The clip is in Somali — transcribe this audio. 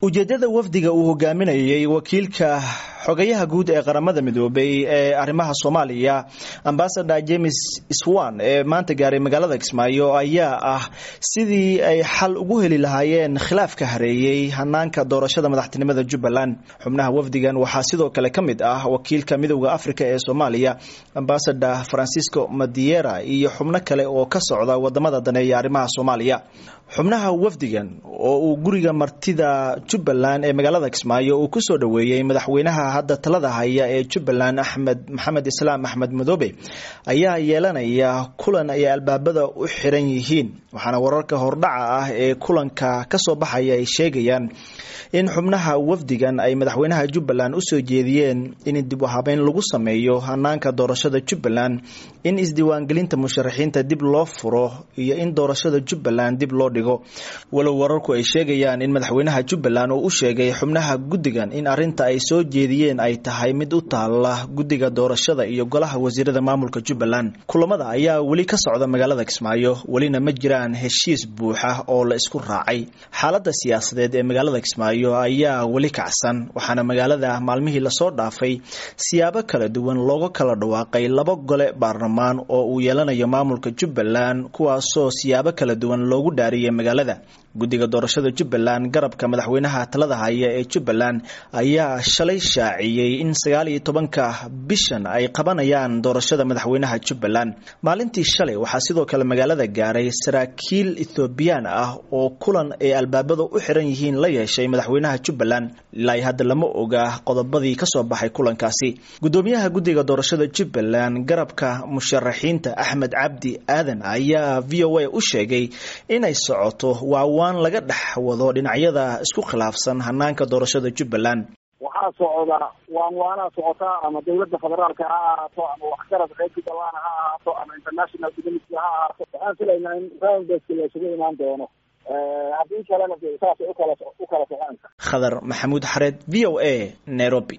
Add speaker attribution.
Speaker 1: ujeedada wafdiga uu hogaaminayay wakiilka xogayaha guud ee qaramada midoobay ee arrimaha soomaaliya ambasador james swan ee maanta gaaray magaalada kismaayo ayaa ah sidii ay xal ugu heli lahaayeen khilaafka hareeyey hanaanka doorashada madaxtinimada jubbaland xubnaha wafdigan waxaa sidoo kale ka mid ah wakiilka midowda africa ee soomaaliya ambasador francisco madiera iyo xubno kale oo ka socda wadamada daneeya arrimaha soomaaliya xubnaha wafdigan oo uu guriga martida jubbaland ee magaalada kismaayo uu kusoo dhoweeyey madaxweynaha hadda talada haya ee jubbaland axmed maxamed islaam axmed madoobe ayaa yeelanaya kulan ay albaabada u xiran yihiin waxaana wararka hordhaca ah ee kulanka kasoo baxaya ay sheegayaan in xubnaha wafdigan ay madaxweynaha jubbaland usoo jeediyeen in dib u habeyn lagu sameeyo hanaanka doorashada jubbaland in isdiiwaangelinta musharaxiinta dib loo furo iyo in doorashada jubbaland dib loo dhigo walow wararku ay sheegayaan in madaxweynaha jubbaland uu u sheegay xubnaha guddigan in arinta ay soo jeediyeen ay tahay mid u taala guddiga doorashada iyo golaha wasiirada maamulka jubbaland kulamada ayaa weli ka socda magaalada kismaayo welina ma jiraan heshiis buuxa oo la isku raacay xaalada siyaasadeed ee magaalada kismaayo ayaa weli kacsan waxaana magaalada maalmihii lasoo dhaafay siyaabo kala duwan looga kala dhawaaqay laba gole baarlamaan oo uu yeelanayo maamulka jubbaland kuwaasoo siyaabo kala duwan loogu dhaariyay magaalada guddiga doorashada jubbaland garabka madaxweynaha talada haya ee jubbaland ayaa shalay shaaciyey in sagaal iyo tobanka bishan ay qabanayaan doorashada madaxweynaha jubbaland maalintii shalay waxaa sidoo kale magaalada gaaray saraakiil ethoobiyan ah oo kulan ay albaabada u xiran yihiin la yeeshay madaxweynaha jubbaland ilaa hadda lama oga qodobadii kasoo baxay kulankaasi gudoomiyaha guddiga doorashada jubbaland garabka musharaxiinta axmed cabdi aadan ayaa v o a u sheegay inay socoto waawaan laga dhex wado dhinacyada isku khilaafsan hanaanka doorashada jubbaland
Speaker 2: waxaa socda waan waanaa socotaa ama dawladda federaalka ha ahaato ama waxgarad reer jubbaland ha ahaato ama international community ha ahaato waxaan filaynaa in roundbaska la isugu imaan doono haddii kalena de saasay ukala u kala soconaysa
Speaker 1: khadar maxamuud xareed v o a nairobi